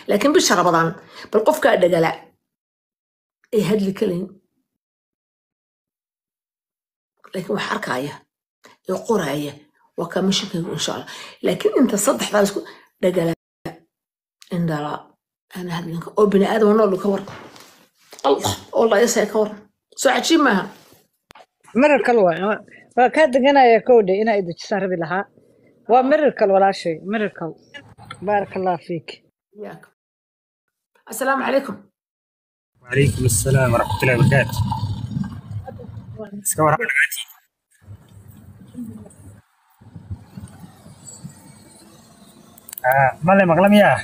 laakiin bisha rabadaan bal qofkaa dhagala ee hadli kalayn laakiin wax arkaya ee qoraya waa kaa mashinkaygu insha allah laakiin inta saddexdaa isku dhagala indhala ana hadlinka oo bini aadama nool ka waran allah oo la isaya ka waran soo cajiib maaha miracle waay waa kaa deganaya kowdhe inaa idejisaan rabi lahaa waa miracle walaashay miracle baaraka allah fiik iyaaka assalaamu calaykum وعليكم السلام ورحمة الله وبركاته iska waran dhagaatiin male maqla miyaa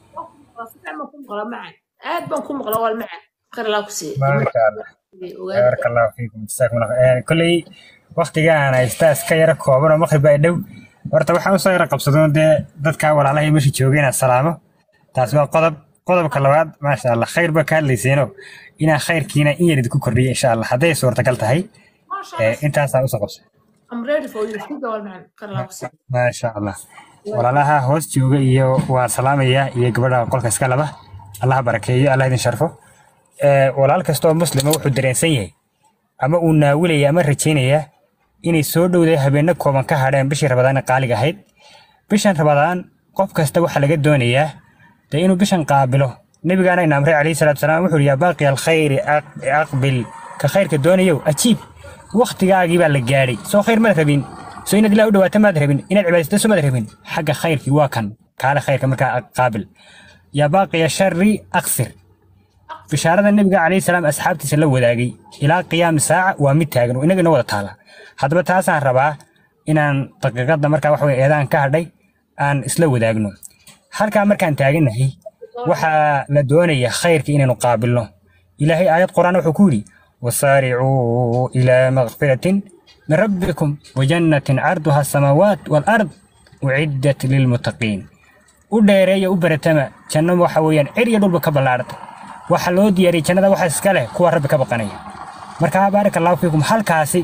aad baan ku maqla wal macan khayr allah ku siiye baaraka allah baaraka allahu fiikum jasaakum allah khayr kolley waqtigaan haystaa iska yara kooban oo maqrib baa dhow horta waxaan usoo yara qabsadoon dee dadka walaalahay meesha joogay inaad salaamo taas waa qodob qodobka labaad maasha allah khayr baa ka hadlayseeno inaa khayrkiina in yar idinku kordhiya insha allah hadday suurtagal tahay ee, intaasaa usoo qabsa I'm ready for you. Sida wal macan khayr allah ku siiye maasha allah walaalaha hoos jooga iyo waan salaamayaa iyo gabadha qolka iska laba allah barakeeyo allah idin sharfo Ee, walaal kasta oo muslima wuxuu dareensan yahay ama uu naawilaya ama rajaynaya inay soo dhowday habeenno kooban ka hadheen bishii rabadaan qaaliga ahayd bishan rabadaan qof kasta waxaa laga doonayaa dee inuu bishan qaabilo nebigaana ina amray calayhi salaatu salaam wuxuu yidhi yaa baaqi alkhayri aq- aqbil ka khayrka doonayow ajiib wakhtigaagii baa la gaadhay soo khayr maad rabin soo inaad ilaa u dhawaato maad rabin inaad cibaadaysato soo maad rabin xagga khayrkii waa kan kaale khayrka markaa qaabil yaa baaqiya shari aqsir bishaarada nebiga calayhi salaam asxaabtiisa la wadaagay ilaa qiyaami saaca waa mid taagan oo inagana wada taala haddaba taasaan rabaa inaan daqiiqadda markaa waxa weye eedaan ka hadhay aan isla wadaagno halkaa markaan taaganahay waxaa la doonaya khayrka inaynu qaabilno ilaahay aayad quraan wuxuu ku yidhi wasaaricuu ilaa makfiratin min rabbikum wajannatin carduha asamaawaat waalard uciddat lilmuttaqiin u dheereeya u baratama janno waxa weeyaan cir iyo dhulba ka ballaadhata waxa loo diyaariyey jannada waxa iska leh kuwa rabbi ka baqanaya marka baaraka allahu fiikum halkaasi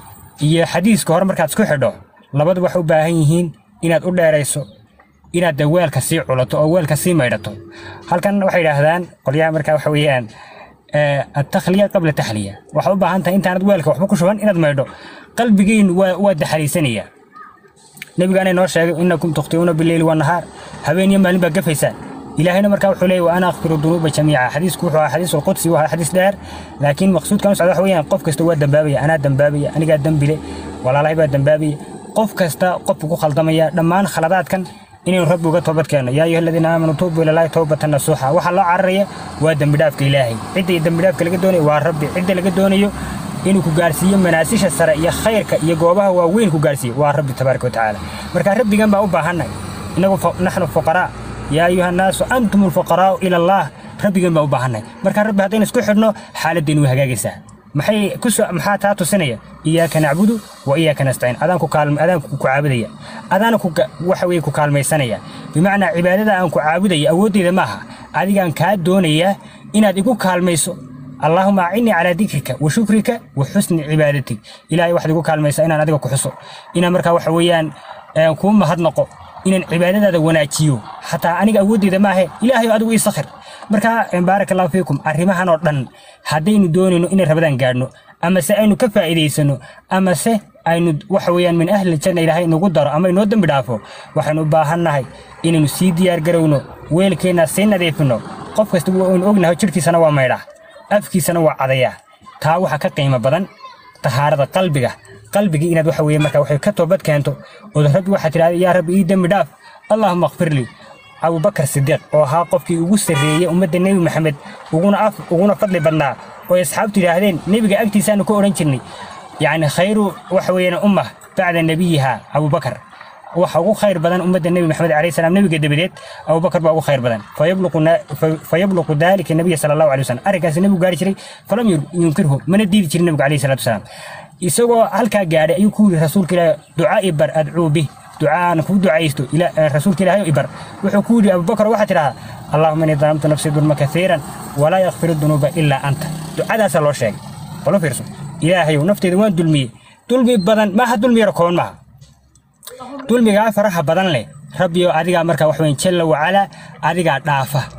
iyo xadiiska hore markaad isku xidho labadu waxay u baahan yihiin inaad u dheerayso inaad de weelka sii culato oo weelka sii maydhato halkan waxay yidhaahdaan qolyaha markaa waxa weeyaan eh, attakhliya qabla taxliya waxaad u baahan tahay intaanad weelka waxba ku shuban inaad maydho qalbigiin waa waa daxaliisanaya nabigaana inoo sheegay inakum tukhtiuuna bileyli wanahaar habeen iyo maalin baa gafaysaan ilaahayna markaa wuxuu leeyahy wa ana akfiru dunuuba jamiica xadiisku wuxuu ahaa xadiis alqudsi waa xadiis dheer laakiin maqsuudkan u socda waxa weeyaan qof kasta waa dambaabaya anaa dambaabaya anigaa dembile walaalahay baa dambaabaya qof kasta qofku ku khaldamaya dhammaan khaladaadkan inaynu rabbi uga toobad keenno yaa ayuha aladiina aamanuu tuubuu ilallaahi towbatan nasuuxa waxaa loo cararaya waa dembidhaafka ilaahay cidda dembidhaafka laga doonayo waa rabbi cidda laga doonayo inuu ku gaarsiiyo manaasisha sare iyo khayrka iyo goobaha waaweyn ku gaarsiiyo waa rabbi tabaaraka watacaala marka rabbigan baa u baahannahay inagu fa- naxnu fuqaraa yaa ayuha annaasu antum alfuqaraa'u ila allah rabbigan baa u baahannahay marka rabbi haddaynu isku xidhno xaaladdeenu way hagaagaysaa maxay ku soo maxaa taa tusinaya iyaaka nacbudu wa iyaaka nastaciin adaan ku kaalm adaan ku caabudaya adaana ku ga- waxa weeye ku kaalmaysanaya bimacnaa cibaadada aan ku caabudaya awooddeeda maaha adigaan kaa doonayaa inaad igu kaalmayso اللهم أعني على ذكرك وشكرك وحسن عبادتك إلهي واحد يقول كلمة إن أنا أدعو كحصو إن مركا وحويان كون مهد نقو إن العبادة هذا وناتيو حتى أنا أود إذا ما هي إلهي أدعو يسخر مركا بارك الله فيكم أرمها نردن هدين دوني إن ربدان قارنو أما سأينو كفا إليسنو أما سه aynu waxa weeyaan min ahli janna ilaahay nagu daro ama inoo dembi dhaafo waxaynu u baahannahay inaynu sii diyaar garowno weelkeenna sii nadiifino qof kasta waynu ognahay jidhkiisana waa maydhaa afkiisana waa cadayaa taa waxaa ka qiimo badan tahaarada qalbiga qalbigii inaad waxa weeye marka waxay ka toobad keento ood rabbi waxaad tidhahda yaa rabbi ii dembi dhaaf allaahuma akfir lii abubakar sidiiq oo ahaa qofkii ugu sarreeyey ummadda nebi maxamed uguna af uguna fadli badnaa oo asxaabtu yidhaahdeen nebiga agtiisaanu ku odhan jirnay yacni khayru waxa weeyaan ummah bacda nebiyiha abubakar waxa ugu khayr badan ummadda nebi maxamed calayhi salaam nebiga dabadeed abubakar baa ugu khayr badan fayabluqu na- fa- fayabluqu dalika nabiya sala allahu alay wasalam arrinkaasi nebigu gaari jiray falam yur- yunkirhu mana diidi jirin nebigu calayhi salaatu wasalaam isagoo halkaa gaadhay ayuu ku yidhi rasuulka ilaahi ducaa ibar adcuu bih ducaan ku ducaysto ila- eh, rasuulka ilaahay ibar wuxuu ku yidhi abubakar waxaa tidhahaa allahuma innii dalamtu nafsii dulma kaiiran walaa yakfiru dunuuba ilaa anta ducadaasaa loo sheegay balo fiirso ilaahayow nafteeda waan dulmiyey dulmi badan maaha dulmi yaro kooban maaha dulmigaa faraha badan leh rabbiyo adigaa markaa wax weyn jalla wacalaa adigaa dhaafa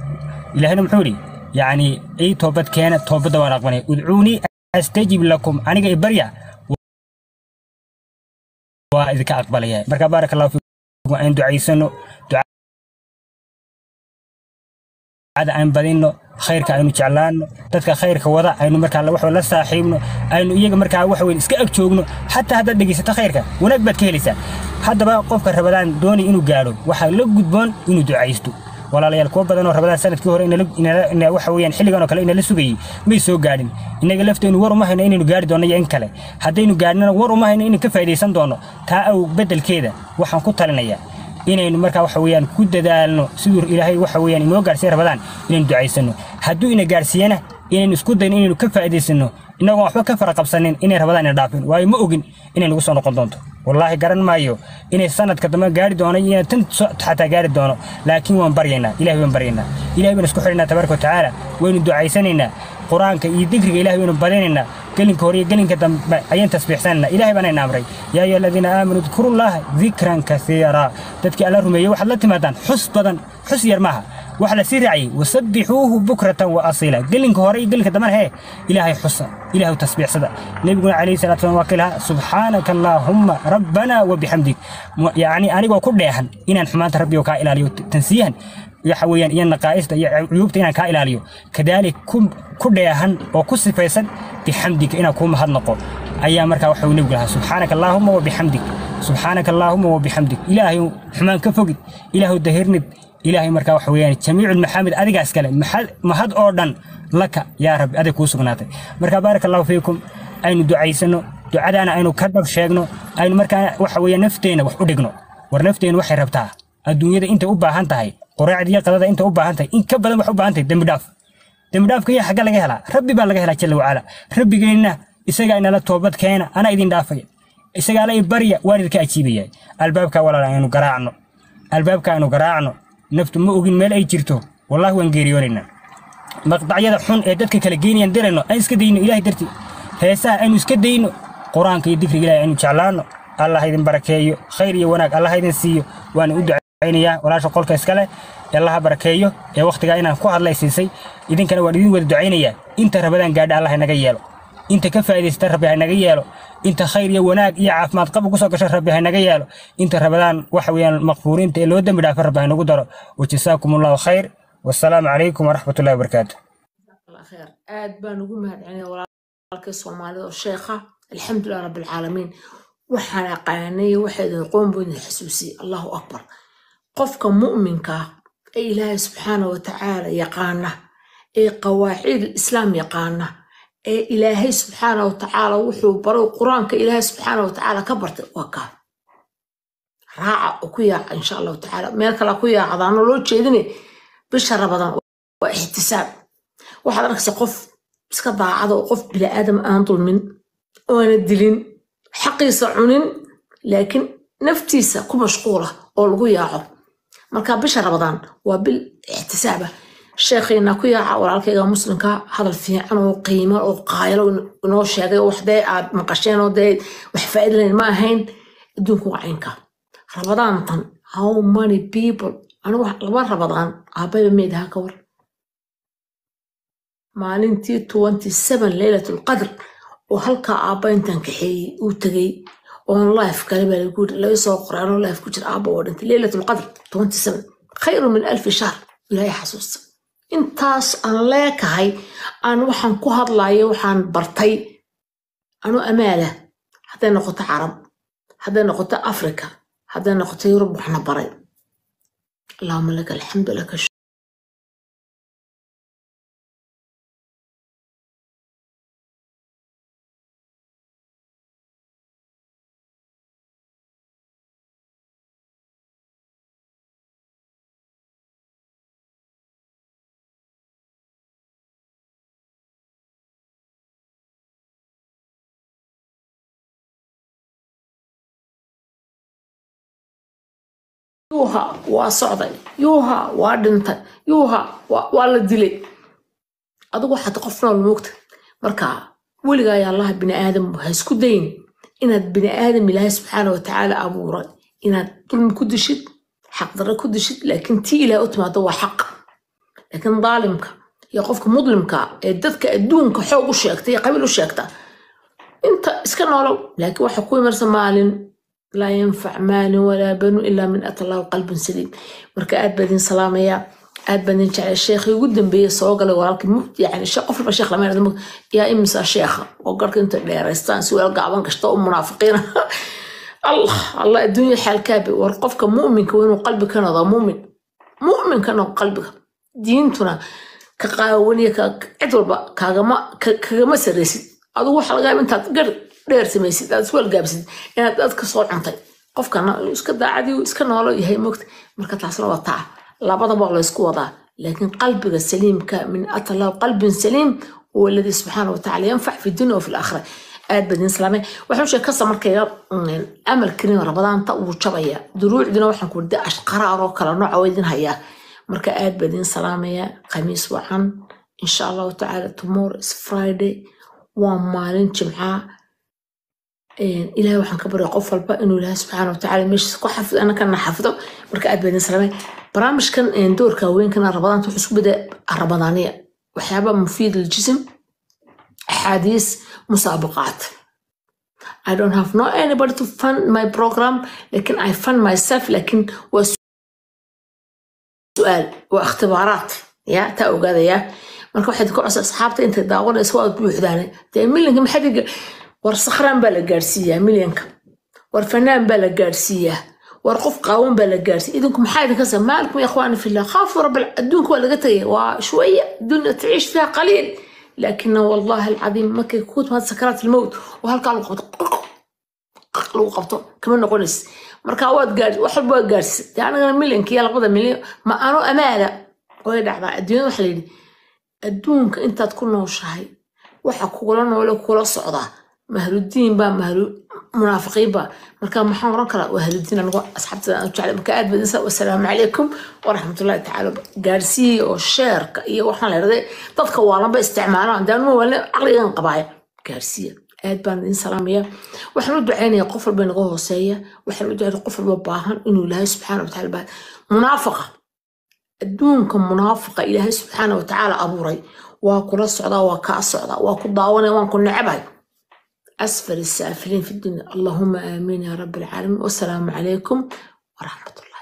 ilaahina muxuu yidhi yacni ii toobad keena toobadda waan aqbanaya udcuunii astajib lakum aniga ibarya waa idinka aqbalaya marka baaraka allahu fiikum aan ducaysano ducada aan badinno khayrka aynu jeclaanno dadka khayrka wada aynu markaa wax la saaxiibno aynu iyaga markaa wax weyn iska ag joogno xataa haddaad dhegaysato khayrka wanaag baad ka helaysaa haddaba qofka rabadaan doonay inuu gaadho waxaa la gudboon inuu ducaysto walaalayaal kuwa badan oo rabadaan sanadkii hore waxa weeyaan xilligan oo kale inala sugayey may soo gaadhin innaga lafteennu war uma hayno inaynu gaari doonno iyo in kale haddaynu gaadhnana war uma hayno inaynu ka faa'idaysan doonno taa aw beddelkeeda waxaan ku talinayaa inaynu markaa waxa weeyaan ku dadaalno siduu ilaahay waxa weeyaan inoo gaarsiiya rabadaan inaynu ducaysano hadduu ina gaarsiiyana inaynu isku dayno inaynu ka faa'iidaysano innagoon waxba ka fara qabsanin inay rabadaan ina dhaafin waayo ma ogin inay nagu soo noqon doonto wallaahi garan maayo inay sanadka dambe gaari doono iyo tan xataa gaari doono laakiin waan baryaynaa ilahay waan baryaynaa ilahay baan isku xidhaynaa tabaaraka watacaala waynu ducaysanaynaa qur-aanka iyo dikriga ilahay waynu badinaynaa gelinka hore iyo gelinka dambe ayaan tasbiixsanayna ilahay baanayna amray yaa ayuha aladiina aamanuu dkurullaha dikran kasiira dadkii alla rumeeyey waxaad la timaadaan xus badan xus yar maaha waxa la sii raaciyey wasabbixuuhu bukratan wa asiila gelinka hore iyo gelinka dambena hee ilaahay xusa ilaahu tasbiixsada nebiguna calayhi salatu wasalam waa ka ilaha subxaanaka allaahumma rabbana wa bixamdik yacni anigoo ku dheehan inaan xumaanta rabbigo kaa ilaaliyo tansiyahan waxa weeyaan iyo naqaa'ista iyo cuyuubta inaan kaa ilaaliyo kadaalik ku dheehan oo ku sifaysan bixamdika inaan kuu mahadnaqo ayaa markaa waxa uu nebigu lahaa subxaanaka allaahumma wa bixamdik subxaanaka allaahumma wa bixamdik ilaahay xumaan ka fogid ilaahu dahirnid ilaahay markaa waxa weeyaan jamiicu lmaxaamid adigaas kale mahad oo dhan laka yaa rabbi adig kuu sugnaatay marka baaraka allahu fiikum aynu ducaysano ducadaana aynu ka dhab sheegno aynu markaa waxa weeyaan nafteenna wax u dhigno war nafteenna waxay rabtaa adduunyada intay u baahan tahay qoraacda iyo qadada intay u baahan tahay in ka badan wax u baahan tahay dembi dhaaf dembi dhaafka iyo xagga laga helaa rabbi baa laga helaa jalla wacala rabbigeenna isagaa inala toobad keena anaa idin dhaafaya isagaa la barya waan idinka ajiibaya albaabka walaal aynu garaacno albaabka aynu garaacno naftu ma ogin meel ay jirto wallahi waan geeriyoonaynaa maqdacyada xun ee dadka kala geynayaan dirayno aan iska dayno ilahay dartii heesaha aynu iska dayno qur-aanka iyo dikriga ilahay aynu jeclaanno allah idin barakeeyo khayr iyo wanaag allah idin siiyo waana u ducaynayaa walaasha qolka iskale allaha barakeeyo ee wakhtigaa inaan ku hadlay siisay idinkana waan idin wada ducaynayaa inta rabadaan gaadha allah inaga yeelo inta ka faa'iidaysta rabbi haynaga yeelo inta khayr iyo wanaag iyo caafimaad qaba kusoo gasha rabbi haynaga yeelo inta rabadaan waxa weeyaan maqfuuriinta ee loo dembi dhaafa rabbi haynagu daro wajasaakum allahu khayr wasalaamu calaykum waraxmat ullahi wabarakaatu khayr aad baan ugu mahadcelinaya walaalkii soomaalida oo sheekha alxamdulilah rabbilcaalamiin waxaan aqaanay waxaydin qoon buu idin xasuusiyey allahu akbar qofka mu'minka ee ilaahay subxaana wa tacaala yaqaana ee qawaacid islaam yaqaana ee ilaahay subxaana wa tacaala wuxuu baray qur-aanka ilaahay subxaana wa tacaala ka bartay waa kaa raaca oo ku yaaca insha allahu tacaala meel kale ku yaacdaano loo jeedine bisha rabadan waa ixtisaab waxaad arkaysa qof iska daacada oo qof bini'aadam aan dulmin oona dilin xaqiisa cunin laakiin naftiisa ku mashquula oo lagu yaaco marka bisha rabadaan waa bil ixtisaaba sheekhiina ku yaaca walaalkayga muslimka hadal fiican oo qiimo oo qaayalo inoo sheegay oo waxdee aad maqasheen oo dee wax faa'iida lahayn ma ahayn adduunku waa caynka rabadaantan how many people anigu laba rabadaan aabayba meedaha ka war maalintii twenty seven leylatul qadr oo halkaa aabba intaan kaxeeyey uu tegey oon life kale baa lagu yiri laga soo qoray anoo life ku jira aabba oo dhintay leylatul qadr twenty seven khayru min alfi shahr ilaahay xasuusta intaas aan leekahay aan waxaan ku hadlayo waxaan bartay anu amaala hadday noqoto carab hadday noqoto africa hadday noqoto yurub waxna baray allahuma laka alxamdu laka yuuha waa socday yuuha waa dhintay yuuha waa la dilay adigu waxaad qof nool moogta marka weligaa ayaa allaha bini aadam ha isku dayn inaad bini aadam ilaahay subxaana wa tacaala abuuray inaad dulmi ku dishid xaqdarre ku dishid laakiin tii ilaah u timaado waa xaq laakiin daalimka iyo qofka mudlimka ee dadka adduunka xoog u sheegta iyo qabiil u sheegta inta iska noolow laakiin waxa ku imarsa maalin laa yanfac maalin walaa banu ilaa min ata allahu qalbun saliim marka aad baa idin salaamayaa aad baan idin jeclay sheekhii ugu dambeeyey soo galay walaalkii mugdi yani sheekh qof walba sheekh lama yidhahdo mugdi yaa imisa sheekha oo garka inta dheeraystaan si weel gaaban kasta u munaafiqiina allah allah adduunya xaalkaabi war qofka mu'minka waa inuu qalbi ka noqdo mu'min mu'min ka noqdo qalbiga diintuna ka qaawaniya ka cid walba kaagama ka- kagama saraysid adigu waxa laga yaaba intaad gar dheer samaysid aad isweel gaabsid inaad dad ka soo cuntay qofkana uu iska daacadii uu iska noolo yahay mogta marka taasna waa taa labadaba waa laysku wadaa laakiin qalbiga saliimka min ata allahu qalbin saliim huwa alladii subxaana watacaala yanfac fi dunya wa fi laakhira aad baa idin salaamay waxaan sheeg kasta markayga amalkiina rabadaanta wuu jabaya duruucdina waxaan ku warda ashqaraar oo kala nooca waa idin hayaa marka aad baa idin salaamaya khamiis wacan insha allahu tacaala tomorrow is friday waa maalin jimcaa ilaahay waxaan ka barya qof walba inuu ilaahay subxaana watacaala meeshiisa ku xafido annakana xafido marka aad baa idin salaamay barnaamijkan doorka haweenkana rabadaanta wuxuu isku bedaa rabadaaniya waxyaaba mufiid liljism axaadiis musaabaqaat I don't have no anybody to fund my program لكن I fund myself لكن waa سؤال waa اختبارات يا تا ogaadaya marka waxaad ku codsa asxaabta intay daawanaysa waad buuxdaane dee milyanka maxaa dhiga war sakhraan baa la gaarsiiyaa milyanka war fanaan baa la gaarsiiyaa war qof qaawan baa la gaarsiiya idinku maxaa idinka sa maalkum ya ikhwaani fillah khaafu rab adduunka waa laga tagay waa shوية dunya taciish fiha qaliil لكن والله العظيم ما كنت هذا سكرات الموت وهالكا لو قبطو لو قبطو كمان نقولس marka waad gaar wax walba waad gaarsiisay dee anagana milyankiiyo labada milyan ma ano amaana way dhacdaa adduunyada waxa layidhi adduunka intaad ku nooshahay waxa kugula noole kula socdaa mahludiin baa mahlu munaafiqiin baa marka maxaan oran karaa waa haludiin anigu asxaabtada aan jeclay marka aad badinsa wasalaamu calaykum waraxmatullahi tacaala gaarsiiya oo sheerka iyo waxaan leedahay dadka waalanba isticmaalaan daanuma waalne caqligan qabaaya gaarsiiya aad baan idin salaamaya waxaan u ducaynayaa qof walba inaga hooseeya waxaan u ducaynaya qof walba baahan inuu ilaahay subxaana watacaala baa munaafaqa adduunka munaafaqa ilaahay subxaana watacaala abuuray waa kula socdaa waa kaa socdaa waa ku daawanaya waan ku necabahay أسفل السافلين في الدنيا اللهم آمين يا رب العالمين والسلام عليكم ورحمة الله